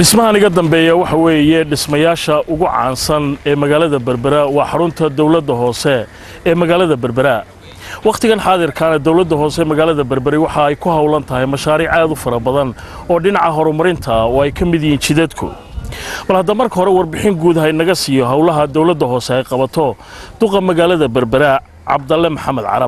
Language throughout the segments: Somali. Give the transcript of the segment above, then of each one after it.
dhismahan iga dambeeya waxa weeye dhismayaasha ugu caansan ee magaalada berbera waa xarunta dowladda hoose ee magaalada berbera wakhtigan xaadirkaana dowladda hoose ee magaalada berberi waxa ay ku howlan tahay mashaariic aad u fara badan oo dhinaca horumarinta oo ay ka mid yihiin jidadku bal hadda marka hore warbixin guud ha inaga siiyo howlaha dowladda hoose ay qabato duqa magaalada berbera cabdalle maxamed carab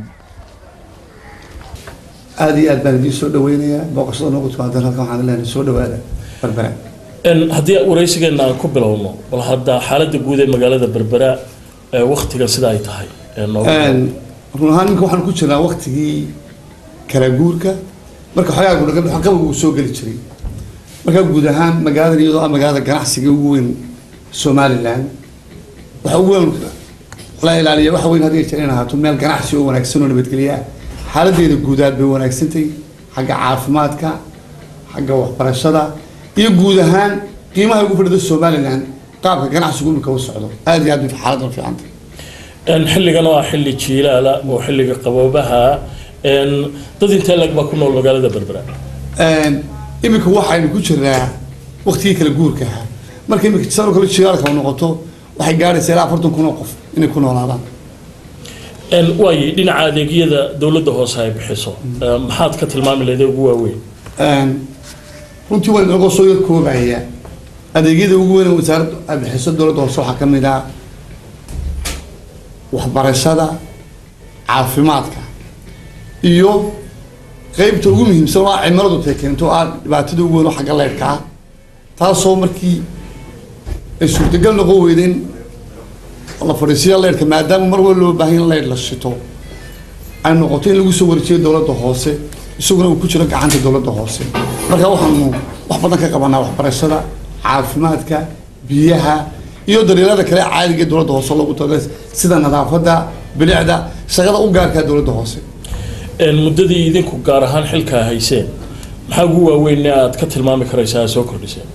aada iyo aad baan idiin soo dhaweynayaa booqashada noogu timaadan halkan waxaan leenahay soo dhawaada berbera haddii waraysigeenna aan ku bilowno bal hadda xaaladda guud ee magaalada berbera wakhtigan sida ay tahay run ahaan ninka waxaan ku jirnaa waktigii kala guurka marka xoogaa qabaga uu soo geli jiray markaa guud ahaan magaaladan iyadoo ah magaalada ganacsiga ugu weyn somalilan waxa ugu weyn la ilaaliya waxa weyn hadii jeer in ahaato meel ganacsi oo wanaagsan oo nabadgelyo ah xaaladeeda guud aad bay wanaagsantay xagga caafimaadka xagga waxbarashada iyo guud ahaan qiimaha ugu fadhida somalilan qaabka ganacsigu imika u socdo aada iyo aad bay xaaladdan fiicantay xilligan oo ah xilli jiilaala oo xilliga qaboobaha dad intee lag baa ku nool magaalada berbera iminka waxaynu ku jirnaa waktigii kala guurka ahaa marka imika sano kale jilaalka noqoto waxay gaadhaysaa ilaa afartan kun oo qof inay ku noolaadaan waaye dhinaca adeegyada dowladda hoose ay bixiso maxaad ka tilmaami lahayd ugu waaweyn runtii waa inagoo soo yar koobaya adeegyada ugu weyn ee wasaaradda ay bixiso dowladda hoose waxaa ka mid ah waxbarashada caafimaadka iyo qeybta ugu muhiimsan oo ah cimiladu tay keento ah dhibaatada ugu weyn oo xagga leydhka ah taasoo markii ay suurtagal noqon weydeen la fadhiisiya leydhka maadaama mar wal loo baahan in leydh la shito ay noqoto in lagu soo wareejiyo dowladda hoose isaguna uu ku jiro gacanta dowladda hoose marka waxaanu wax badan ka qabanaa waxbarashada caafimaadka biyaha iyo daryeelada kale caadiga ee dowladda hoose loogu talagalay sida nadaafadda bilicda shaqada u gaarkaa dowladda hoose muddadii idinku gaar ahaan xilkaa hayseen maxaa ugu waaweyn aad ka tilmaami karaysaa aad soo kordhiseen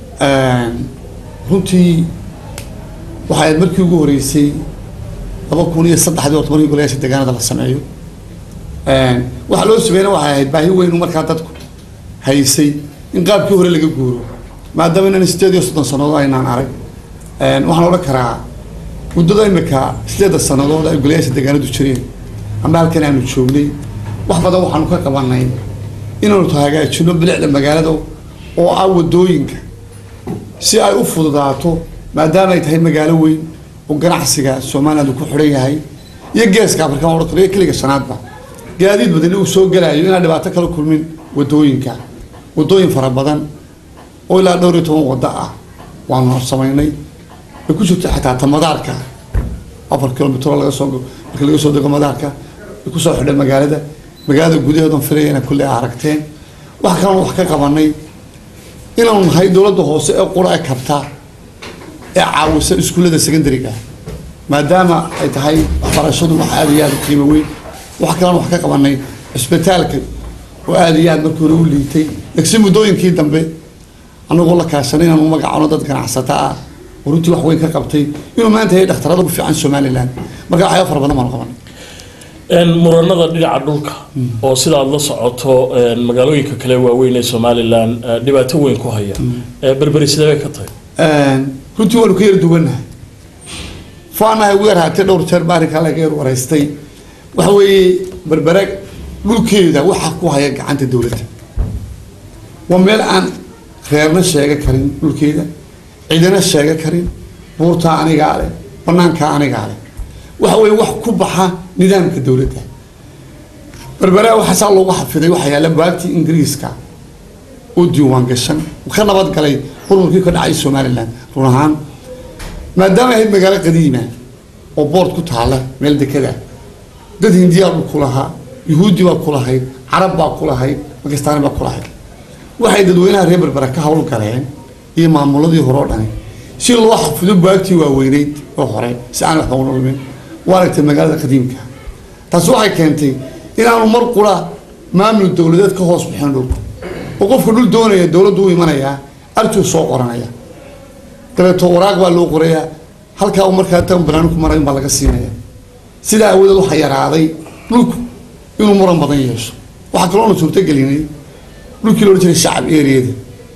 runtii waxay ahayd markii ugu horeysay laba kun iyo saddexdii horta markii golayaasha deegaanada la sameeyo waxaa loo sameeyna waxay ahayd baahi weyn markaa dadku haysay in qaabkii hore laga guuro maadaama inaan sideed iyo soddon sannadood aynaan arag waxaan odhan karaa muddada imika sideedda sannadood ay golayaasha deegaanadu jireen ama halkan aanu joognay wax badan waxaanu ka qabanay inaanu hagaajino bilicda magaalada oo ah wadooyinka si ay u fududaato maadaama ay tahay magaalo weyn oo ganacsiga somaliland uu ku xidhan yahay iyo geeska afrikaan odhan karo iyo keliga shanaadba gaadiid badani uu soo gelayo inaan dhibaato kala kulmin wadooyinka wadooyin fara badan oo ilaa dhowr iyo toban waddo ah waanu samaynay ay ku jirto xataa ta madaarka afar kilomitr laga soo marka laga soo dego madaarka ay kusoo xidhay magaalada magaalada gudaheedan filaya inay kulle aragteen wax kalena wax ka qabanay inaanu nahay dowladda hoose ee qura ee kabta ee caawisa iskuullada secondariga maadaama ay tahay waxbarashadu wax aada iyo aada u qiimo weyn wax kalena wax ka qabanay cisbitaalka oo aada iyo aad markii hore u liitay laakiin muddooyinkii dambe anagoo la kaashanay inaanu magacano dad ganacsata ah oo runtii wax weyn ka qabtay inuu maanta yahay dhakhtarada ugu fiican somaliland marka waxyaaba fara badan baanu qabanay muranada dhinaca dhulka oo sida aad la socoto magaalooyinka kale waaweyn ee somalilan dhibaato weyn ku haya berberi sidee bay ka tahay runtii waanu ka yar duwanahay faanahay ugu yar haatee dhowr jeer baa arrinkaa laga yar waraystay waxa weeye berbere dhulkeeda waxaa ku haya gacanta dowladda waa meel aan reerna sheega karin dhulkeeda cidina sheega karin buurtaa anigaa leh banaankaa anigaa leh waxa weeye wax ku baxa nidaamka dowladda berberaa waxaa saa loogu xafiday waxaa yaalla baagtii ingiriiska oo diiwaan gashan ka nabad galay burburkii ka dhacay somaliland run ahaan maadaama ahayd magaalo qadiima oo boord ku taalla meel dekada dad hindiyaa dhul ku lahaa yuhuudi baa ku lahayd carab baa ku lahayd bakistaani baa ku lahayd waxay dadweynaha reer berbera ka hawl galeen iyo maamuladii hore oo dhani si loo xafido baagtii waaweyneyd oo hore si aan waxba u nolmin waa aragtay magaalada qadiimka taasi waxay keentay inaanu mar qura maamul dowladeed ka hoos bixin dhulku oo qofka dhul doonaya dowladdu u imanayaa arjuu soo qoranaya dabeeto waraaq baa loo qorayaa halkaa uu markaa tan banaanku mara in baa laga siinaya sidaa awadeed waxaa yaraaday dhulku inuu muran badan yeesho waxaa kaloona suurtagelinay dhulkii loodhan jiray shacab eriyada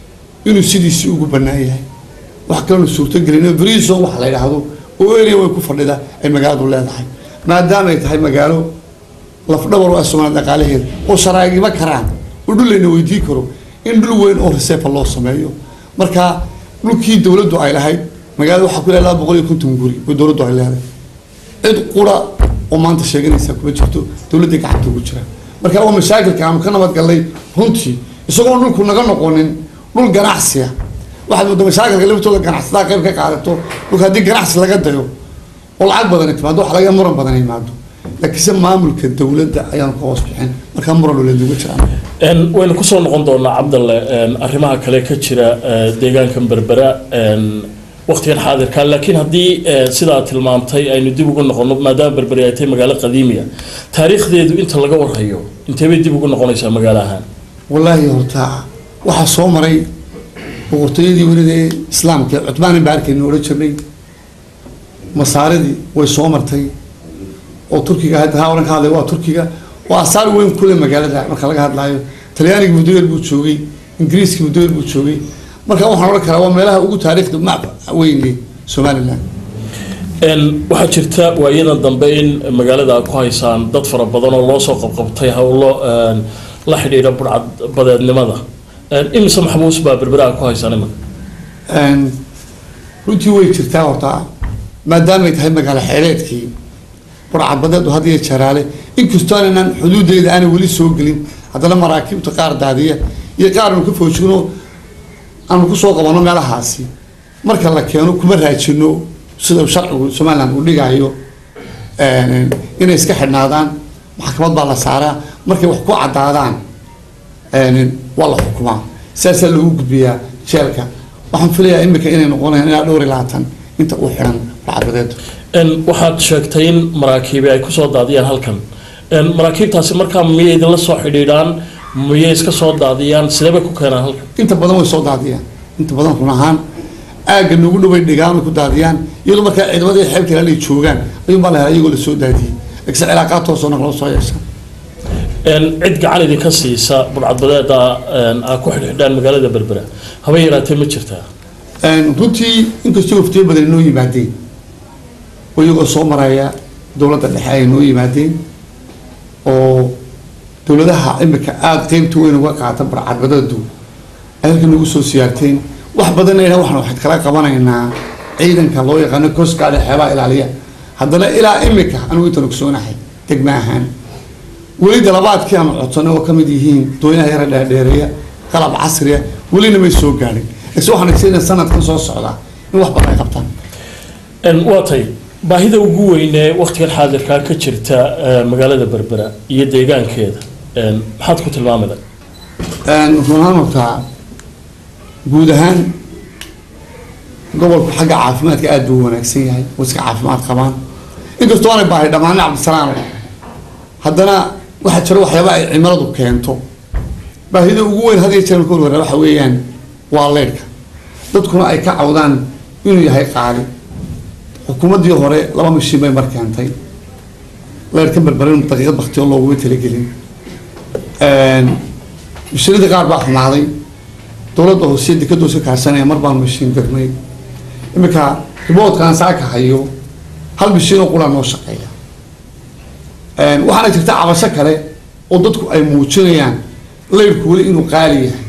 inuu sidiisii ugu bannaan yahay wax kalenu suurtogelin briso waxa la yidhaahdo oo area way ku fadhida ay magaaladu leedahay maadaama ay tahay magaalo lafdhabar u ah soomaaliya dhaqaalaheeda oo sharaagiba karaan oo dhul layna weydii karo in dhul weyn oo resefa loo sameeyo marka dhulkii dowladdu ay lahayd magaalada waxaa ku leedahay laba boqol iyo konton guri oo dowladdu ay leedahay cid qura oo maanta sheeganaysa kuma jirto dowladda gacanta ugu jira marka waa mashaakilka aanu ka nabadgalnay runtii isagoon dhulku naga noqonin dhul ganacsiya waxaad moodaa mashaakilka laftooda ganacsatada qayb ka qaadato dhulka haddii ganacsi laga dayo oo lacag badan timaado waxa laga muran badan yimaado laakiinse maamulka dowladda ayaanu ka hoos bixin markaa muran dowladuga jiraan waynu kusoo noqon doonaa cabdalle arrimaha kale ka jira deegaankan berbera waktigan xaadirka laakiin haddii sidaa tilmaamtay aynu dib ugu noqono maadaama berberi ay tahay magaalo qadiimiya taariikhdeedu inta laga warhayo inteebay dib ugu noqonaysaa magaalo ahaan wallaahi horta waxaa soo maray boqortooyadii welida ee islaamka cutmaan baa arkaynu odhan jirnay masaaridii way soo martay oo turkiga hadda haa oran ka hadlay waa turkiga oo asaar weyn kule magaalada marka laga hadlaayo talyaaniga muddoyer buu joogay ingiriiska muddoyer buu joogay marka waxaan odhan karaa waa meelaha ugu taariikhda mac weyne somaliland waxaa jirta waayadan dambe in magaalada aad ku haysaan dad fara badan oo loo soo qabqabtay howlo la xidhiidha burcad badeednimada imise maxbuus baa berbera aad ku haysaan imanka runtii way jirtaa horta maadaamay tahay magaalo xeeleedkii burcadbadeedu had iyo jaraale inkastoo aanan xuduudeeda aanay weli soo gelin haddana maraakiibta qaar daadiya iyo qaar aanu ka foojigno aanu kusoo qabano meelahaasi marka la keeno kuma raajino sida sharcigu somaliland uu dhigayo inay iska xidhnaadaan maxkamad baa la saaraa markay wax ku caddaadaan waa la xukumaa saasaa loogu gudbiyaa jeelka waxaan filayaa imika inay noqonayaan ilaa dhowr iyo labaatan inta uu xidhan burcadbadeedu waxaad sheegtay in maraakiibi ay kusoo daadiyaan halkan maraakiibtaasi markaa miyay idinla soo xidhiidhaan miyay iska soo daadiyaan sidee bay ku keenaan halkan inta badan way soo daadiyaan inta badan run ahaan aagga nagu dhaway dhigaan way ku daadiyaan iyadoo markaa ciidamadii xeebta ilaa ay joogaan ayuun baa la helaa iyagoo lasoo daadiyey laakiinse cilaaqaad toosoo nag loo soo yeesha cid gacan idinka siisa burcadbadeeda aa ku xidhxidhaan magaalada berbera haba yaraatee ma jirtaa runtii inkastoo waftiyo badan inoo yimaadeen oo iyagoo soo maraya dowladda dhexe ay noo yimaadeen oo dowladaha imika aada qeybta weyn uga qaata burcadbadeedu ay halka nagu soo siyaarteen wax badanna ina waxaan waxaad kala qabanaynaa ciidanka loo yaqaano coastguard xeebaha ilaaliya haddana ilaa imika anigu intaan ogsoonahay degma ahaan weli dalabaadkii aan codsanay oo kamid yihiin dooyaha yara dheerdheereeya qalab casriya welina may soo gaadhin laakiin waxaan agsiina sanadkan soo socdaa in wax badan ay qabtaan waa tay baahida ugu weynee waktigan xaadirkaa ka jirta magaalada berbera iyo deegaankeeda maxaad ku tilmaamida runahaan hortaa guud ahaan gobolku xagga caafimaadka aada buu wanaagsan yahay oo iska caafimaad qabaan inkastoo aanay baahay dhammaane cabdisalaam haddana waxaa jira waxyaaba ay cimiladu keento baahida ugu weyn had iyo jeer marka warwara waxa weeyaan waa leydhka dadkuna ay ka cawdaan inuu yahay qaali xukuumaddii hore laba mashiin bay mar keentay leydhka berberin daqiiqad baktiyo looguma talagelin mashiinadii qaar baa xumaaday dowladda hoose dekadoosa kaashanaya mar baan mashiin dirnay iminka riboodkaan saaka hayo hal mashiin oo qura noo shaqeeya waxaana jirta cabasho kale oo dadku ay muujinayaan leydhku weli inuu qaali yahay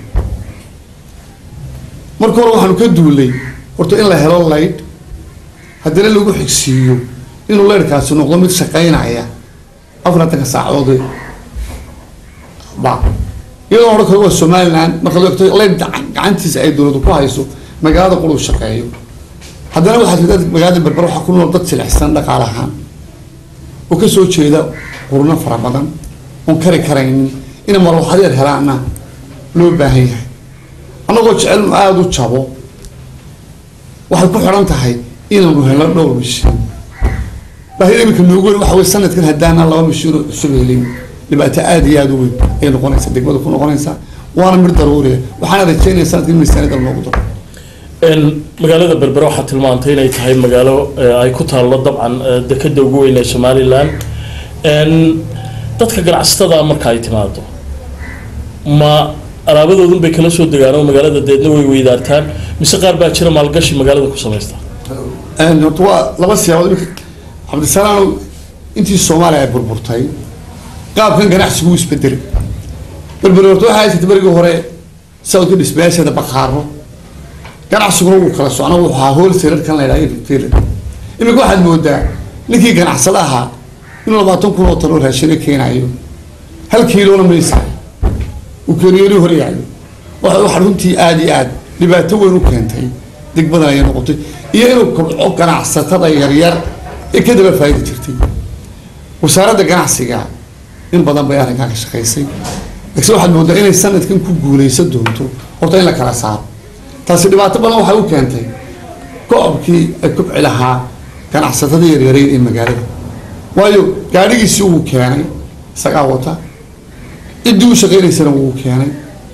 marka hore waxaanu ka duulay horta in la helo leydh haddana lagu xigsiiyo inuu leydhkaasi noqdo mid shaqaynaya afartanka saacadood ba iyadoo odhan kale waa somaliland marka loo egto leydh gacantiisa ay dowladu ku hayso magaalada quruu shaqeeyo haddana waxaa jirta magaalada berber waxaa ku nool dad jilicsan dhaqaale ahaan oo kasoo jeeda qurno fara badan oon kari karaynin inay marwaxadeer helaana loo baahan yahay annagoo jecel inu aada u jabo waxay ku xidhan tahay inaanu helno dhowr mashiin baahida iminka noogu weyn waxa wey sanadkan haddaana laba mashiinoo cusub helin dhibaato aada iyo aada u weyn ayay noqonaysaa degmada ku noqonaysaa waana mid daruuriya waxaana rajeynaya sanadkan in miisaaniyada loogu daro magaalada berbera waxaa tilmaantay inay tahay magaalo ay ku taallo dabcan dekada ugu weyn ee somalilan dadka ganacsatada marka ay timaado ma alaabadoodun bay kala soo degaan oo magaalada deedna way weydaartaan mise qaar baa jira maalgashi magaalada ku samaysta horta waa laba siyaabood imika cabdisalaam intii soomaaliya ay burburtay qaabkan ganacsigu wuu isbedelay berberi horta waxaa haysata berigii hore sawdka dhismayaasheeda baqaaro ganacsiguna wuu kala socna wuxuu ahaa wholesalerkan la yidhaha retailer imika waxaad moodaa ninkii ganacsada ahaa inuu labaatan kun oo tan oo raashina keenayo hal kiilona maysa uu keeniyooni hore yaayo waxa waxa runtii aada iyo aad dhibaato weyn u keentay degmadan ayay noqotay iyo inuu kobco ganacsatada yaryar ee ka daba faa'idi jirtay wasaaradda ganacsiga in badan bay arrinkaa ka shaqaysay laakiin waxaad moodaa inay sanadkan ku guuleysan doonto horta in la kala saaro taasi dhibaato badan waxay u keentay go-obkii ay kubci lahaa ganacsatada yaryareyn ee magaalada waayo gaadhigiisii wuu keenay isagaa wata ciddii u shaqaynaysana wuu keenay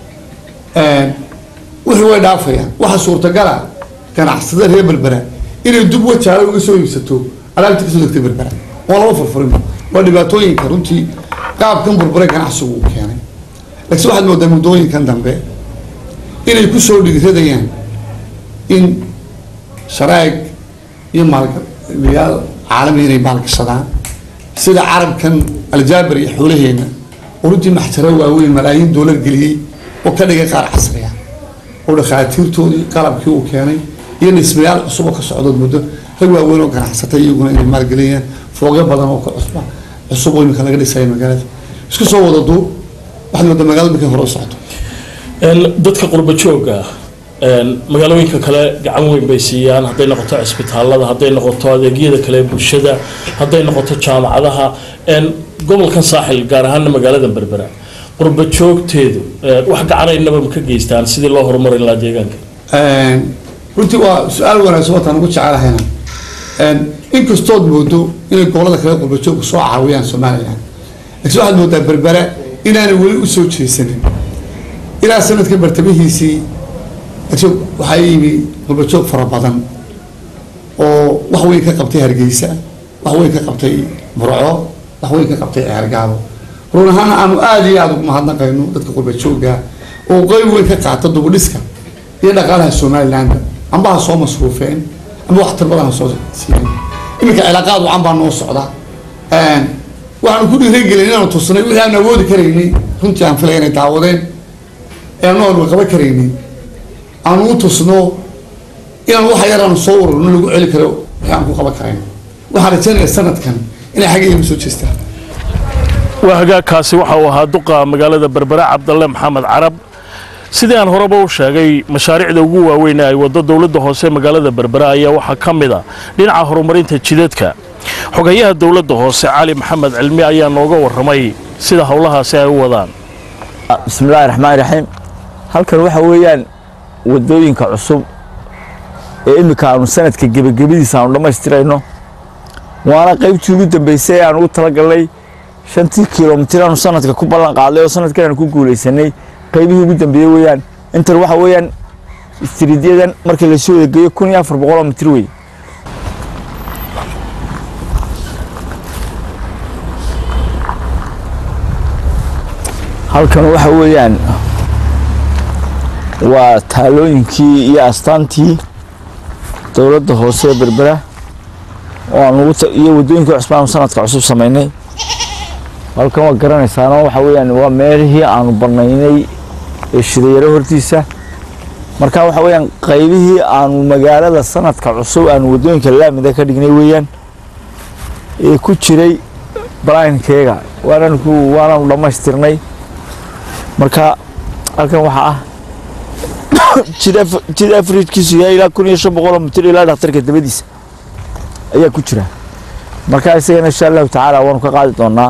wixii way dhaafayaan waxaa suurtagala ganacsatada reer berbera inay dub wajaalo uga soo iibsato alaabtii kasoo degtay berbera oo laba furfurin waa dhibaatooyinka runtii qaabkan burbure ganacsigu uu keenay laakiin waxaad moodaa muddooyinkan dambe inay kusoo dhigradayaan in sharaa'ig iyo maalgaliyaal caalami inay maalgashadaan sida carabkan aljaabir iyo xoolaheena oo runtii maxjaro waaweyn malaayiin doolar geliyey oo ka dhigay qaar casri ah oo dhakhaatiirtoodii qalabkii uu keenay iyo dhismayaal cusub oo ka socdood muddo rag waaweyn oo ganacsatay iyaguna inay maalgeliyaan foogyo badan oo ka cusba cusub oo imika laga dhisaya magaalada isku soo wada duub waxaad moodaa magaalada markay hore u socdo dadka qurba jooga magaalooyinka kale gacan weyn bay siiyaan hadday noqoto cisbitaalada hadday noqoto adeegyada kale ee bulshada hadday noqoto jaamacadaha gobolkan saaxil gaar ahaana magaalada berbera qurba joogteedu wax gacanaynaba ma ka geystaan sidii loo horumarin lahaa deegaanka runtii waa su-aal wanaagsan wataan ugu jecelahayna inkastood moodo inay gobolada kale qurba joogku soo caawiyaan somalilan laakiin waxaad moodaa berbera inaanay weli usoo jeesanin ilaa sanadka bartamihiisii waxaa yimi qurbajoog fara badan oo wax weyn ka qabtay hargeysa wax weyn ka qabtay burco wax weyn ka qabtay ceergaabo run ahaana aanu aada iyo aada ugu mahadnaqayno dadka qurbajooga oo qeyb weyn ka qaata dubudhiska iyo dhaqaalaha somalilandba amba ha soo masruufeen amba waxtar badan ha soo siiyeen iminka cilaaqaad wacan baa noo socda waxaanu ku dhiiragelin inaanu tusnay wixii aanu awoodi karaynay runtii aan filaya inay daawadeen ee anu aanu qaban karaynay aanu u tusno inaan waxa yar aanu soo ururno lagu celi karo wixii aan ku qaban karayn waxaan rajaynaya sanadkan inay xaggayga soo jeestaan waa hagaagkaasi waxa uu ahaa duqa magaalada berbera cabdalle maxamed carab sidii aan horeba u sheegay mashaariicda ugu waaweyn ee ay waddo dowladda hoose magaalada berbera ayaa waxaa ka mid a dhinaca horumarinta jidadka xogayaha dowladda hoose cali maxamed cilmi ayaa nooga warramay sida howlahaasi ay u wadaan bismillahi raxmaan raxiim halkan waxa weeyaan wadooyinka cusub ee iminka aanu sanadka gebagabadiisa aanu dhammaystirayno waana qaybtii ugu dambeysay ee aan ugu talagalnay shantii kilomitir aanu sanadka ku ballan qaadnay oo sanadkan aanu ku guulaysanay qaybihii ugu dambeeyey weeyaan intan waxa weeyaan istiriidyadan markii lasoo egeeyo kun iyo afar boqoloo mitir wey halkan waxa weeyaan waa taalooyinkii iyo astaantii dowladda hoose ee berbera oo aan ugu iyo waddooyinkii cusbaan aanu sanadka cusub samaynay halkan waa garanaysaano waxa weeyaan waa meelihii aanu banaynay ee shidayaro hortiisa marka waxa weeyaan qaybihii aanu magaalada sanadka cusub aanu waddooyinka laamida ka dhignay weeyaan ee ku jiray balaynkeega waanaan ku waanaanu dhammaystirnay marka halkan waxaa ah jid afrijkiisu yahay ilaa kun iyo shan boqoloo mitir ilaa dhakhtarka dabadiisa ayaa ku jira marka isagana insha allahu tacaala waanu ka qaadi doonaa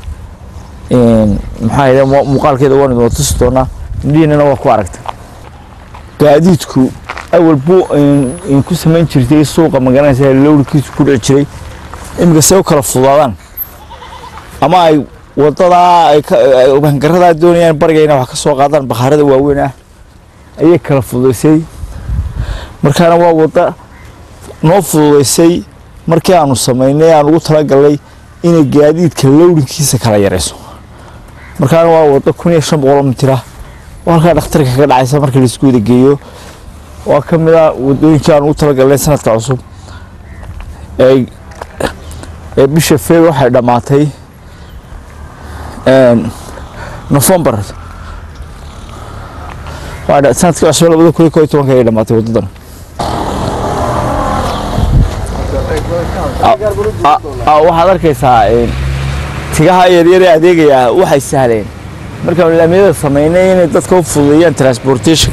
maxaa yidha muuqaalkeeda waanu idin tusi doonaa indhihiinana waa ku aragta gaadiidku awal buu ku samayn jirtay suuqa magaranaysa lowrkiisu ku dhici jiray iminka see u kala fudaadaan ama ay wadadaa ay hangaradaa doonayaan bariga inay wax ka soo qaadaan bakhaarada waaweyn ah ayay kala fududaysay markaana waa wadda noo fududaysay markii aanu samaynay aan ugu talagalnay inay gaadiidka lowdinkiisa kala yarayso markaana waa waddo kun iyo shan boqoloo mitir ah oo halkaa dhakhtarka ka dhacaysa markii laisku wada geeyo waa ka mid a wadooyinkii aan ugu talagalnay sanadka cusub ee ee bisha feb waxay dhammaatay nofembar sanadkii cusub labada kun iyo koo iyo tobanka ayay dhammaatay waddadan waxaad arkaysaa tigaha yaryar ee adeegaya waxay sahleen markaan laamiyada samaynay inay dadka u fududeeyaan transportation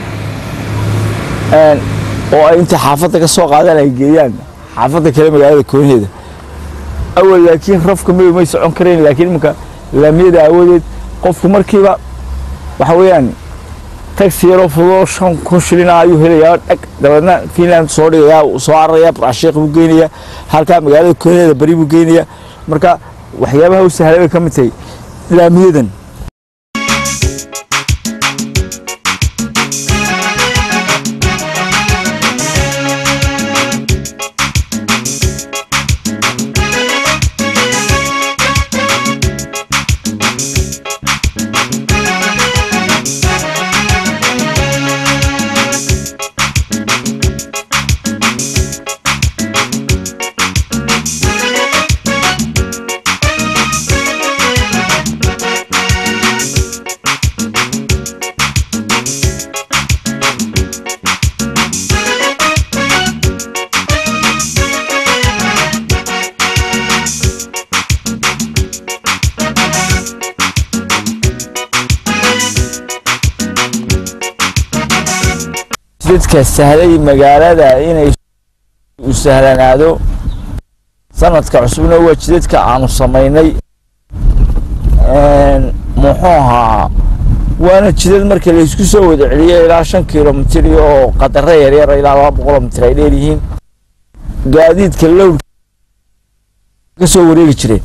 oo ay inta xaafadda ka soo qaadaan ay geeyaan xaafadda kale magaalada koonaheeda awal laakiin rafka madow may socon karayn laakiin iminka laamiyada aawadeed qofku markiiba waxa weeyaan taxi yaroo fududoo shan kun shilin ah ayuu helayaa dhag dabeedna finland soo dhigayaa soo cararayaa burcasheekh buu geynayaa halkaa magaalada koonaheeda bari buu geynayaa marka waxyaabaha u sahlay bay ka mid tahay laamiyadan dadka sahlay magaalada inay u sahlanaado sanadka cusubna waa jidadka aanu samaynay muxuu ahaa waana jidad marka laysku soo wada celiyo ilaa shan kilomitir oo qadaro yaryar ilaa laba boqoloo mitir ay dheer yihiin gaadiidka lowr ka soo wareegi jireen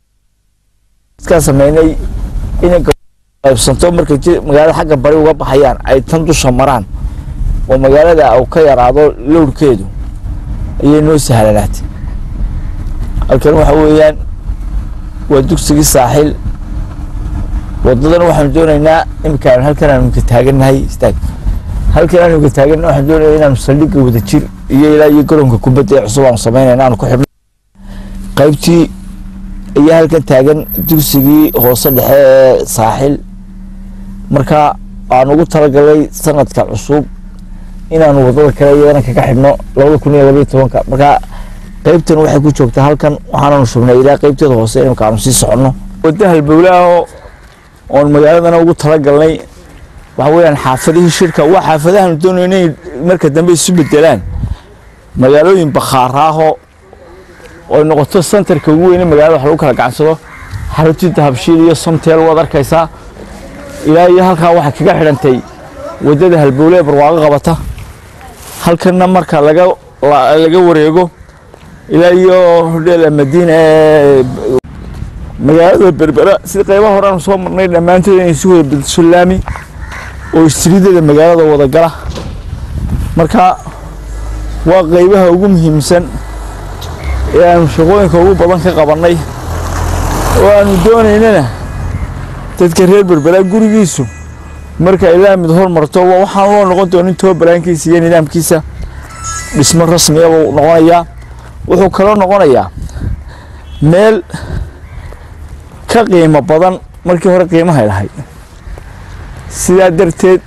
dadkaa samaynay inay qaybsanto markay magaalada xagga bari uga baxayaan ay tan dusha maraan oo magaalada uu ka yaraado lowrkeedu ayay noo sahlanaatay halkan waxa weeyaan waa dugsigii saaxil waddadan waxaanu doonaynaa iminkaan halkan aanu ka taagannahay istaag halkan aanu ka taaganna waxaan doonaynaa inaanu saldhigga wada jir iyo ilaa iyo garoonka kubadda ee cusub aanu samaynayna aanu ku xidhno qaybtii ayaa halkan taagan dugsigii hoose dhexe ee saaxil marka aan ugu talagalay sanadka cusub inaanu wadada kale iyadana kaga xidhno labada kun iyo labaiyo tobanka marka qaybtan waxay ku joogtaa halkan waxaananu shubnay ilaa qaybteeda hoose imika aanu sii soconno wadda halbowlaah oon magaaladana ugu talagalnay waxa weeyaan xaafadihii shirka waa xaafadahaanu doonay inay marka dambe isu bedelaan magaalooyin bakhaaraaho oy noqoto centerka ugu weyne magaalada wax lagu kala gacansado xaruntinta habshiil iyo somteel waad arkaysaa ilaa iyo halkaa waxay kaga xidhantay waddada halbowle ee barwaaqo qabata halkanna marka laga laga wareego ilaa iyo hodheela madiina ee magaalada berbera sida qaybaha hore aanu soo marnay dhammaantood inay isu wada bedesho laami oo istriidada magaalada wada gala marka waa qaybaha ugu muhiimsan ee aanu shaqooyinka ugu badan ka qabannay oo aanu doonaynana dadka reer berbera gurigiisu marka ilaa mid hormarto waxaan loo noqon doonin tobabaraankiisa iyo nidaamkiisa dhismo rasmiya buu noqonayaa wuxuu kaloo noqonayaa meel ka qiimo badan markii hore qiimahay lahayd sidaa darteed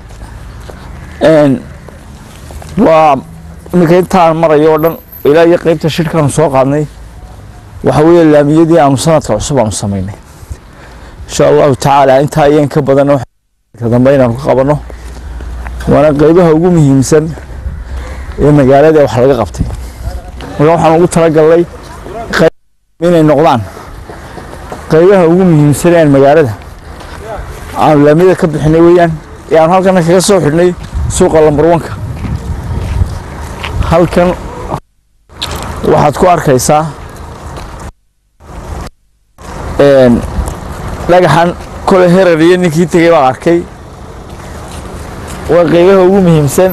waa iminka intaan marayo oo dhan ilaa iyo qeybta shirkaanu soo qaadnay waxa weeye laamiyadii aanu sanadka cusub aanu samaynay insha allahu tacaala intaa ayaan ka badan ka dambe inaanu ka qabanno waana qeybaha ugu muhiimsan ee magaalada wax laga qabtay marka waxaan ugu talagalnay inay noqdaan qeybaha ugu muhiimsan ee magaalada aanu laamiyada ka bixinay weeyaan ee aanu halkana kaga soo xidhnay suuqa lambarwanka halkan waxaad ku arkaysaa dhagaxan kole herar iyo ninkii tegay baan arkay waa qeybaha ugu muhiimsan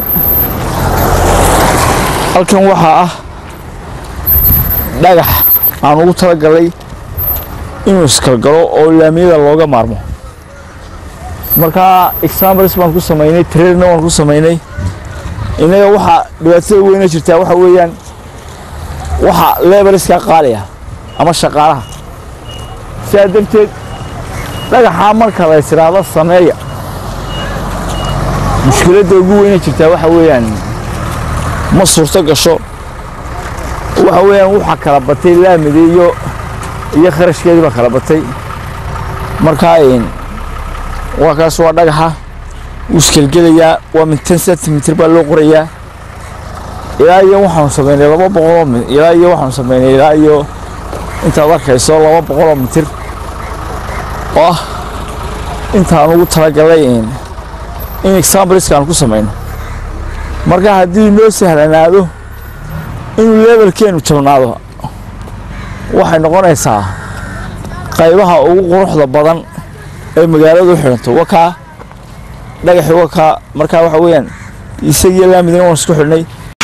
halkan waxaa ah dhagax aan ugu talagalay inuu iskalgalo oo laamiyada looga maarmo markaa examples baan ku samaynay trairna waan ku samaynay innaga waxaa dhibaatada weyna jirtaa waxa weeyaan waxa lebariska qaali ah ama shaqaalaha sidaa darteed dhagaxaa marka la ysiraahdo sameeya mushkiladda ugu weyna jirtaa waxa weeyaan ma suurto gasho waxa weeyaan waxaa kala batay laamida iyo iyo kharashkeedii baa kala batay markaa waa kaas waa dhagaxa wuu iskelgelayaa waa min ten centimitr baa loo qorayaa ilaa iyo waxaanu samaynay laba boqoloo mi ilaa iyo waxaanu samaynay ilaa iyo intaad arkayso laba boqoloo mitir oo ah intaan ugu talagalay in exampleska aan ku samayno marka haddii noo sahlanaado inuu levelkeenu jabnaado waxay noqonaysaa qaybaha ugu quruxda badan ee magaaladu xidhanto wakaa dhagaxi wakaa markaa waxa weeyaan isagiyo laamidina waan isku xidhnay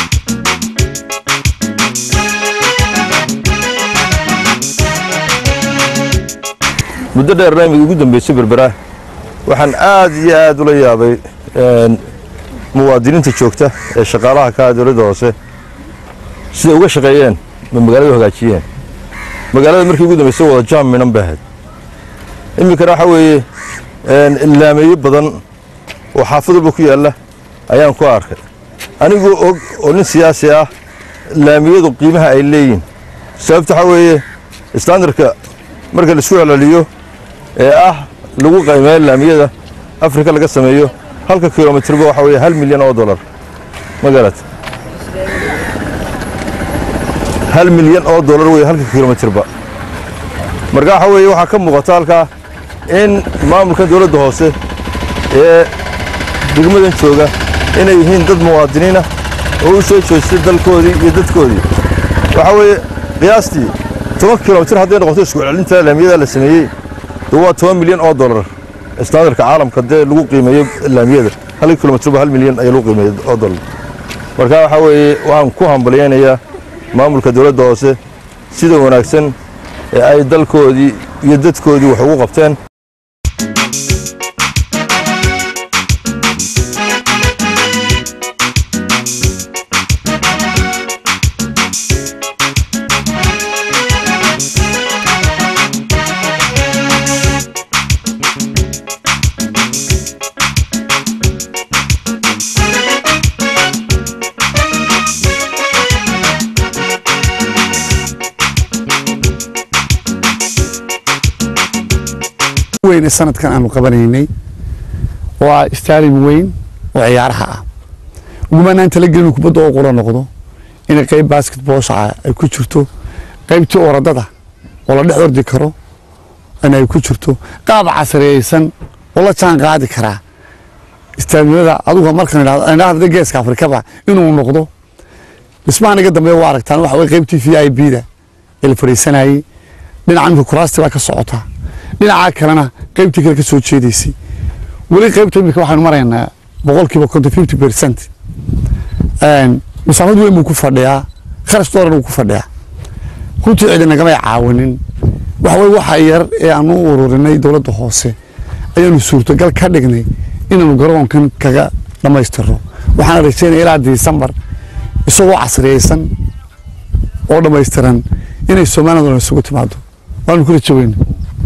muddo dheer laamiga ugu dambeysay berbera waxaan aad iyo aad ula yaabay muwaadiniinta joogta ee shaqaalaha ka ah dowladda hoose siday uga shaqeeyeen ma magaalada hagaajiyeen magaalada markii ugu dambeysay wada jaam minan bay ahayd iminkana waxa weeye laameeyo badan oo xaafad walba ku yaalla ayaan ku arkay anigoo og oo nin siyaasi ah laamiyadu qiimaha ay leeyihin sababta waxaa weeye standarka marka laisku celceliyo ee ah lagu qaymeeyo laamiyada afrika laga sameeyo halka kilomitirba waxa weeye hal milyan oo dollar ma garat hal milyan oo dollar weeye halka kilomitirba marka waxa weeye waxaa ka muuqata halkaa in maamulkan dowladda hoose ee degmadan jooga inay yihiin dad muwaadiniinah oo u soo jeestay dalkoodii iyo dadkoodii waxaa weeye qiyaastii toban kilomitir hadday noqoto isku celcelinta laamiyada la sameeyey dee waa toban milyan oo dollar standarka caalamka dee lagu qiimeeyo laamiyada halka kilomitirba hal milyan ayaa lagu qiimeeyo oo dollar marka waxaa weeye waxaan ku hambalyaynayaa maamulka dowladda hoose sida wanaagsan ee ay dalkoodii iyo dadkoodii wax ugu qabteen weyne sanadkan aanu qabanaynay waa stadium weyn oo ciyaaraha ah ugumanaan talagelin kubadda oo qura noqdo inay qayb basketboolsha ay ku jirto qaybtii orodada oo la dhex ordi karo in ay ku jirto qaab casriyeysan oo la jaan qaadi karaa istaadimada adugu markan idhaahda geeska afrikaba inuu noqdo dhismahan iga dambeeya waa aragtaan waxa way qaybtii v i b da ee la fadhiisanayey dhinaca imika kuraasti baa ka socota dhinaca kalena qaybtii kale ka soo jeedaysay weli qaybta imika waxaanu maraynaa boqolkiiba konton fifty percent masaafad weyn buu ku fadhiyaa kharash dooran uu ku fadhiyaa runtii cidi nagamay caawinin waxa weye waxa yar ee aanu u ururinay dowladda hoose ayaanu suurtogal ka dhignay inaanu garoonkan kaga dhammaystirno waxaana rajaynaya ilaa disembar isagoo casriyeysan oo dhammaystiran inay somalilanduna isugu timaado waanu ku rajo weyna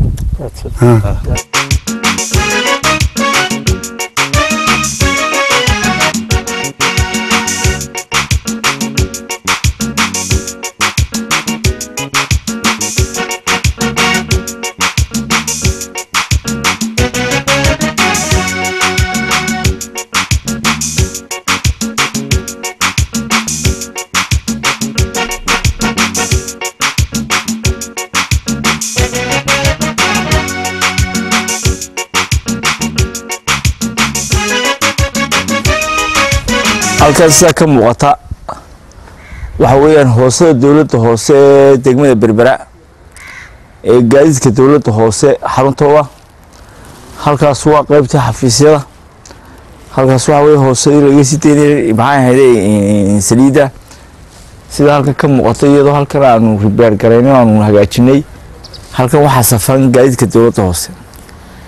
halkaas sidaa ka muuqata waxa weeyaan hoosada dowladda hoose ee degmada berbera ee gaadiidka dowladda hoose xaruntooda halkaas waa qaybta xafiisyada halkaas waxa weye hoosadii laga sii daynayay maxay ahayde saliidda sida halkan ka muuqata iyadoo halkan aanu ribeer garaynin aanu hagaajinay halkan waxaa safan gaadiidka dowladda hoose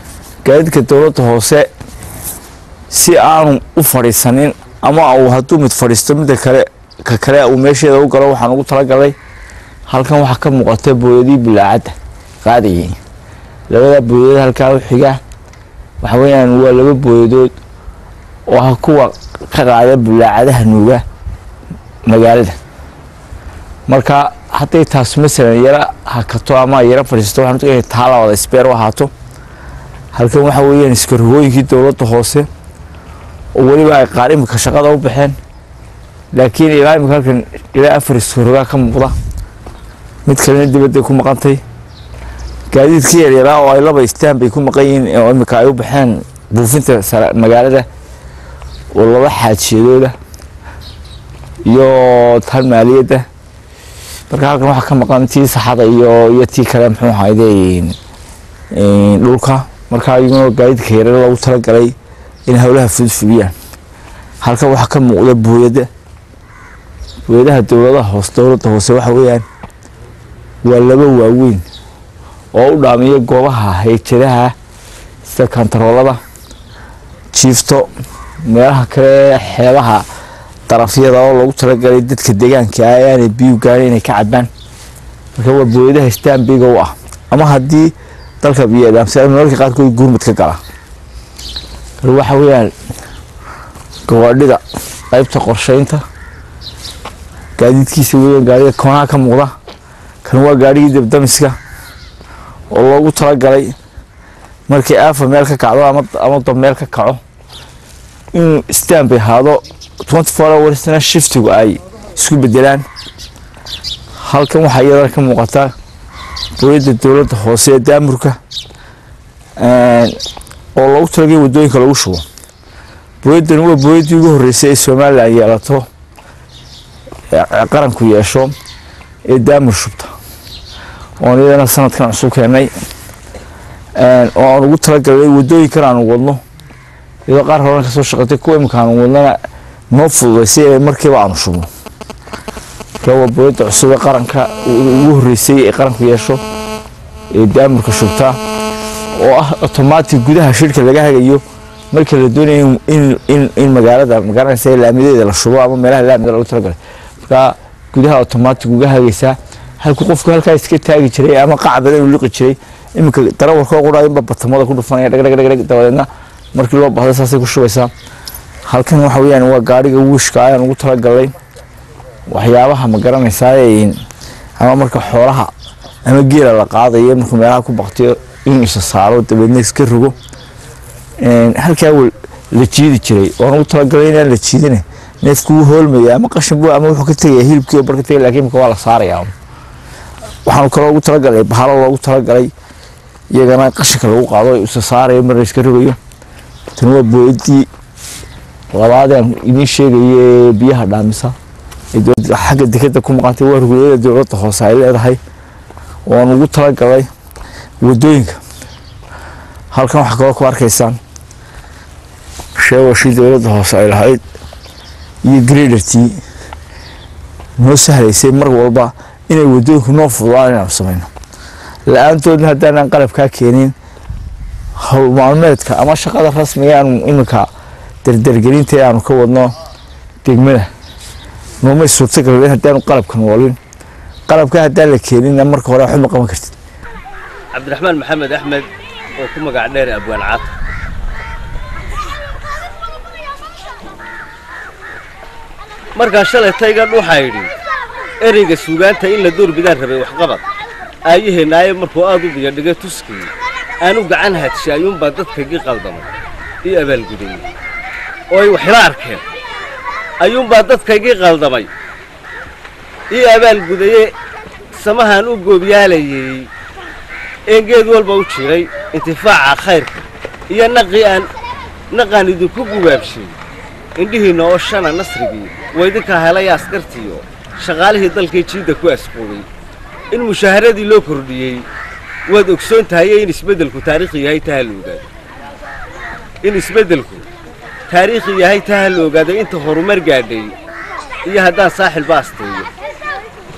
gaadiidka dowladda hoose si aanu u fadhiisanin ama uu hadduu mid fadhiisto midda kale ka kale uu meesheeda u galo waxaan ugu talagalay halkan waxaa ka muuqata booyadii bulaacadda qaadayay labada booyadood halkaa u xiga waxa weeyaan waa laba booyadood oo ah kuwa ka qaada bulaacadaha nuuga magaalada marka hadday taas masalan yara hakato ama yara fadhiisato waxaan uga taa labada isbeer u ahaato halkan waxa weeyaan iskarogooyinkii dowladda hoose oo weliba ay qaar imika shaqada u baxeen laakiin ilaa imika halkan ilaa afar iskarogaa ka muuqda mid kalena dibadday ku maqantay gaadiidkii yaryaraa oo ay laba istaan bay ku maqan yihiin oo imika ay u baxeen buufinta sare magaalada oo laba xaajiyadooda iyo tan maaliyadda marka halkan waxaa ka maqan tii saxada iyo iyo tii kale muxuu ahayde dhulka marka iyaguna gaadiidka yarar loogu talagalay in howlaha fudfudiyaan halkan waxaa ka muuqda booyada booyadaha dowladaha hoose dowladda hoose waxa weeyaan waa laba waaweyn oo u dhaamiya goobaha hayjadaha sida kantaroolada jiifto meelaha kale xeebaha darafyada oo loogu talagalay dadka deegaanka ah ee aanay biyu gaarin inay ka cabaan marka waa booyadaha staambiga u ah ama haddii dalka biyodaamsa mararka qaarkood gurmud ka gala waxa weeyaan gawaadhida qaybta qorsheynta gaadiidkiisa weeyaan gaariga koonaha ka muuqda kan waa gaarigii dabdamiska oo loogu talagalay markii aafa meel ka kacdo ama ama dab meel ka kaco inuu stanby ahaado twenty four hoursna shiftigu ay isku bedelaan halkan waxaa iyadana ka muuqataa booyadda dowladda hoose ee daamurka oo loogu talagalay waddooyinka lagu shubo booyaddani waa booyaddii ugu horreysay ee somalilan yeelato qaranku yeesho ee daamur shubta oon iyadana sanadkan cusub keennay oo aan ugu talagalnay waddooyinkan aanu wadno iyadoo qaar horena kasoo shaqatay kuwa imika aanu wadnana noo fududaysay ee markiiba aanu shubno marka waa booyadda cusub ee qaranka ugu horreysay ee qaranku yeesho ee daamurka shubta oo ah otomaatig gudaha shirka laga hagayo marka la doonayo in magaalada magaranaysa laamideeda la shubo ama meelaha laamida lagu talagalay marka gudaha otomaatig uga hagaysaa halku qofku halkaa iska taagi jiray ama qac badan uu liqi jiray iminka darawarkoo qura inba batamada ku dhufanaya dhagdhagdhag dabadeedna markii loo bahdo saasay ku shubaysaa halkan waxa weeyaan waa gaariga wiishka ayaan ugu talagalay waxyaabaha ma garanaysaa ama marka xoolaha ama geela la qaadayo markuu meelaha ku baktiyo inuu isa saaro dabeedna iska rogo halkaa la jiidi jiray waan ugu talagalay inaan la jiidine neefku wuu hoolmaya ama qashin buu ama wuxuu ka tegaya hilibkii oo barka tegay laakiin imika waa la saarayaa waxaanu kaloo ugu talagalay bahalo loogu talagalay iyagana qashinka lagu qaado isa saarayo marna iska rogayo tan waa booyadii labaadaan idiin sheegaya ee biyaha dhaamisa xagga dekeda ku maqantay waa ruguyada dowladda hoose ay leedahay waan ugu talagalay waddooyinka halkan waxaa kaloo ku arkaysaan sheewashii dowladda hoose ay lahayd iyo gredertii noo sahlaysay mar walba inay waddooyinku noo fududaan inaanu samayno la-aantoodna haddaanan qalabkaa keenin howl maalmeedka ama shaqada rasmiga aanu iminka dardargelinta ee aanu ka wadno degmada noomay suurtagalin haddaanu qalabkan walin qalabka haddaan la keeninna marka hore waxba ma qaban kartid cabdiraxmaan maxamed axmed oo ku magac dheer abwaan caata markaa shalay taygan waxaa yidhi ereyga suugaanta in la doorbidaan rabay waxqabad aayaheenaaye markuu aad u biyadhigay tuskii aanu gacan hadshay ayuunbaa dadkaygii qaldamay ii abaalgudayey oo ay waxila arkeen ayuunbaa dadkaygii qaldamay ii abaalgudaye samahaan u goobyaalayey een geed walba u jiray intifaaca khayrka iyo naqii aan naqaan idinku gubaabshay indhihiinna oo shana nasrigii waa idinkaa helaya askartiiyo shaqaalihii dalkii jiidda ku asquubay in mushaaharadii loo kordhiyey waad ogsoon tahaye in isbeddelku taariikhi yahay taha la ogaado in isbeddelku taariikhi yahay taha la ogaado inta horumar gaadhay iyo haddaan saaxilba asteeyo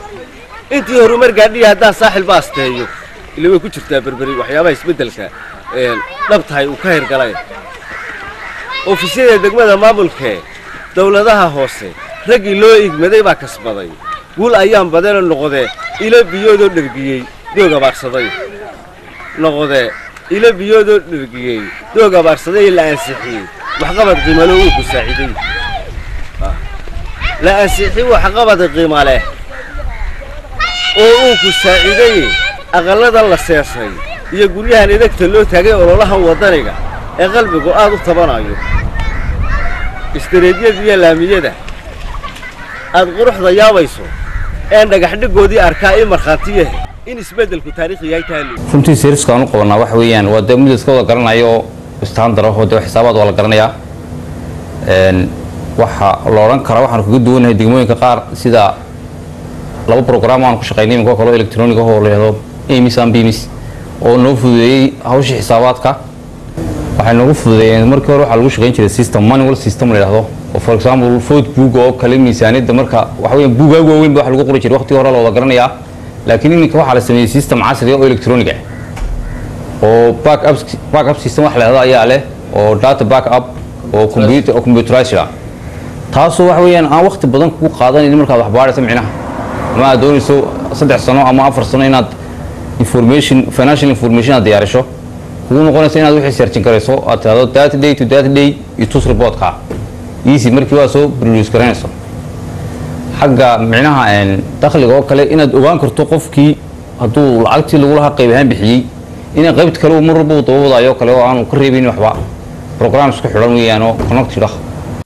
intii horumar gaadhay iyo haddaan saaxilba asteeyo ila way ku jirtaa berberi waxyaabaha isbeddelka dhab tahay uu ka hirgalay ofisyada degmada maamulkee dawladaha hoose raggii loo igmaday baa kasbaday guul ayaan badana noqodee ilo biyoodoo dhergiyey doog abaarsaday noqodee ilo biyoodoo dhergiyey doog abaarsaday la ansixiyey waxqabad qiimalo uu ku saaciday la ansixiyey waxqabad qiima leh oo uu ku saaciday aqalladan la seesay iyo guryahan idagta loo taagay ololahan waddaniga ee qalbigu aad u tabanayo istareedyada iyo laamiyada aad quruxda yaabayso een dhagaxdhigoodii arkaa ii markhaantiyahe in isbeddelku taariikhi yahay taalo runtii seeriska aan u qabanaa waxa weeyaan waa dee mid iska wada garanaya oo istaandar ah oo dee xisaabaad waa la garanayaa waxa la odhan karaa waxaanu kaga duwanahay degmooyinka qaar sida laba program aan ku shaqaynay iminka kaloo electronic ah oo la yidhahdo amis and bimis oo noo fududeeyey hawshii xisaabaadka waxay noogu fududeeyeen markii hore waxaa lagu shaqayn jiray system manual system la yidhahdo oo for example food book oo kale miisaaniyadda marka waxa weeyaan buugaag waaweyn ba wax lagu qori jiray waqtigii hore la wada garanayaa laakiin iminka waxaa la sameeyey system casri ah oo electronic ah oo backup backup system wax la yidhahdo ayaa leh oo data backup oo computer oo computerized ah taasoo waxa weeyaan aan waqti badan kugu qaadanayn markaad wax baarayso micnaha ama aad doonayso saddex sano ama afar sano inaad information financial information aad diyaarisho kugu noqonaysa inaad wixii searchin karayso aad tidhahdo that day to that day iyo tus reportka easy markii waa soo produce garanayso xagga micnaha dakhliga oo kale inaad ogaan karto qofkii hadduu lacagtii lagu lahaa qayb ahaan bixiyey inay qaybta kale uu mar walba uu daba wadaayo oo kale oo aanu ka reebayn waxba program isku xidhan weeyaan oo connected ah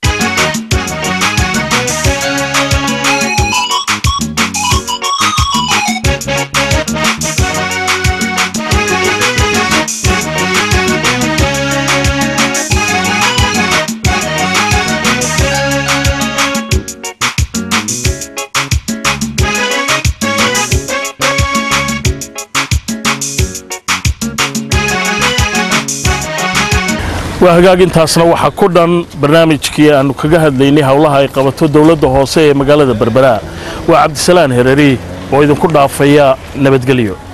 waa hagaagintaasna waxaa ku dhan barnaamijkii aannu kaga hadlaynay howlaha ay qabato dowladda hoose ee magaalada berbera waa cabdisalaan hereri oo idinku dhaafaya nabadgelyo